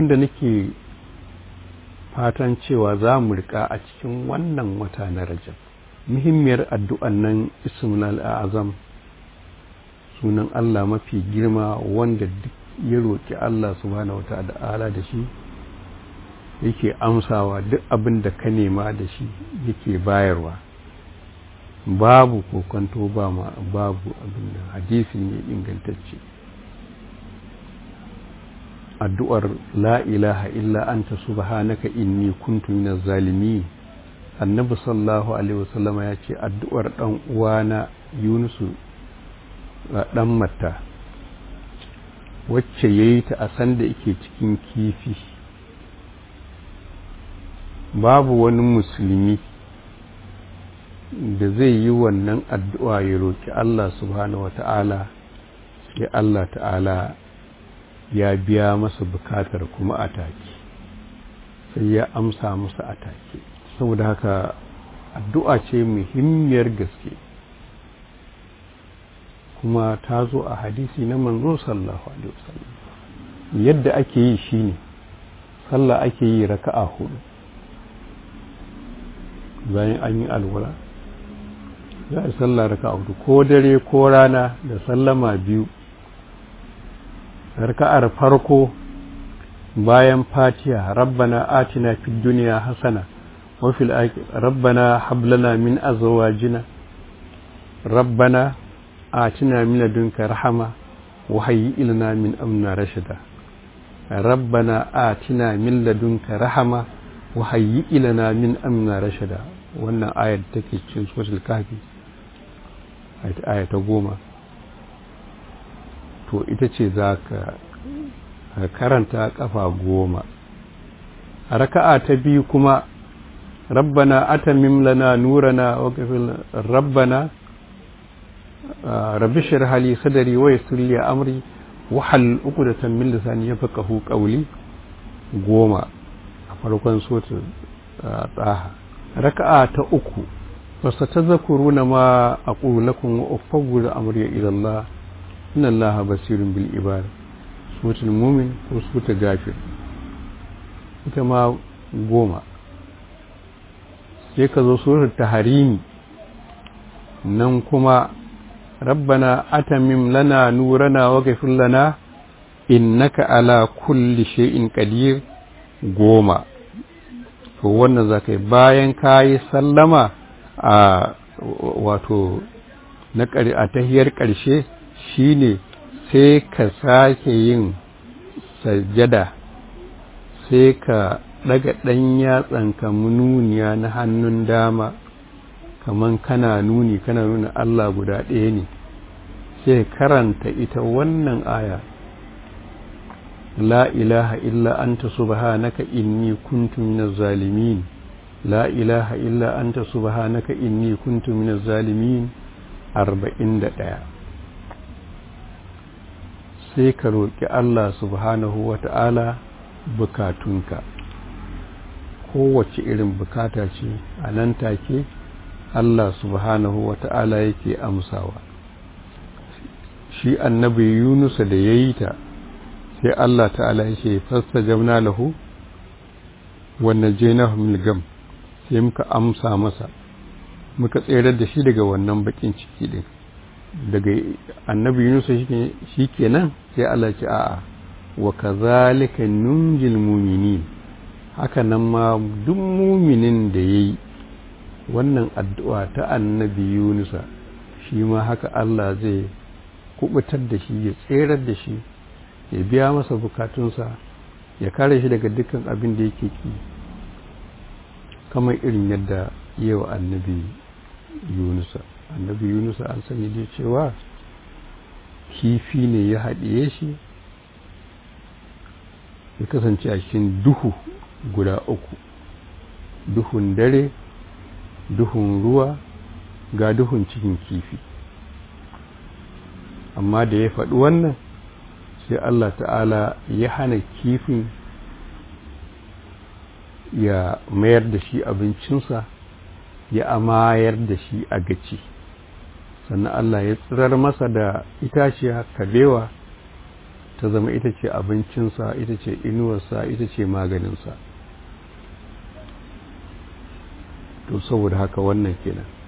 da nake fatan cewa za mu rika a cikin wannan wata na rajab muhimmiyar addu'an nan ismul azam sunan Allah mafi girma wanda duk ya roƙi Allah subhanahu wa ta'ala da shi yake amsawa duk abin da ka nema da shi yake bayarwa babu kokonto ba ma babu abin da hadisi ne ingantacce addu'ar la ilaha illa anta subhanaka inni kuntu minaz zalimin annabi sallallahu alaihi wasallam ya ce addu'ar dan uwana yunusu dan matta wacce yayi ta a sanda yake cikin kifi babu wani musulmi da zai yi wannan addu'a ya roki Allah subhanahu wata'ala sai Allah ta'ala ya biya masa bukatar kuma a take sai ya amsa masa a take saboda haka addu'a ce muhimmiyar gaske kuma ta zo a hadisi na manzo sallallahu alaihi wasallam yadda ake yi shine sallah ake yi raka'a hudu bayan an yi alwala za a sallah raka'a hudu ko dare ko rana da sallama biyu raka'ar farko bayan fatiha rabbana atina fid dunya hasana wa fil akhirati rabbana hab lana min azwajina rabbana atina min ladunka rahama wa hayyi lana min amrina rashada rabbana atina min ladunka rahama wa hayyi lana min amrina rashada wannan ayar take cikin suratul kahfi ayat ta goma to ita ce za ka karanta kafa goma a raka'a ta biyu kuma rabbana atamim lana nurana wa rabbana rabbi shrah li sadri wa yassir li amri wa hal uqdatan min lisani yafqahu qawli goma a farkon sura taha raka'a ta uku fasatadhkuruna ma aqulu lakum wa ufawwidu amri ila Allah inna Allah basirun bil ibad suratul mumin ko suratul gafir ita ma goma sai ka zo suratul taharimi nan kuma rabbana atamim lana nurana wa ghfir lana innaka ala kulli shay'in qadir goma to wannan zakai bayan kayi sallama a wato na a tahiyar ƙarshe shine sai ka sake yin sajjada sai ka daga ɗan yatsanka mununiya na hannun dama kaman kana nuni kana nuna Allah guda ɗaya ne sai karanta ita wannan aya la ilaha illa anta subhanaka inni kuntu minaz zalimin la ilaha illa anta subhanaka inni kuntu minaz zalimin arba'in da ɗaya sai ka roƙi Allah subhanahu wa ta'ala bukatunka kowace irin bukata ce a nan take Allah subhanahu wa ta'ala yake amsawa shi annabi yunusa da ya yi ta sai Allah ta'ala ya ce fasta jamna lahu wannan jenahu milgam sai muka amsa masa muka tserar da shi daga wannan bakin ciki din daga annabi Yunus shi kenan sai Allah ce a'a wa kazalika nunjil mu'minin haka nan ma duk muminin da yayi wannan addu'a ta annabi Yunus shi ma haka Allah zai kubutar da shi ya tserar da shi ya biya masa bukatunsa ya kare shi daga dukkan abin da yake ki kamar irin yadda yau annabi Yunusa annabi yunusa an sani dai cewa kifi ne ya haɗiye shi ya kasance a cikin duhu guda uku duhun dare duhun ruwa ga duhun cikin kifi amma da ya faɗi wannan sai Allah ta'ala ya hana kifin ya mayar da shi abincinsa ya amayar da shi a gaci sannan Allah ya tsirar masa da itaciya kabewa ta zama ita ce abincinsa ita ce inuwarsa ita ce maganinsa to saboda haka wannan kenan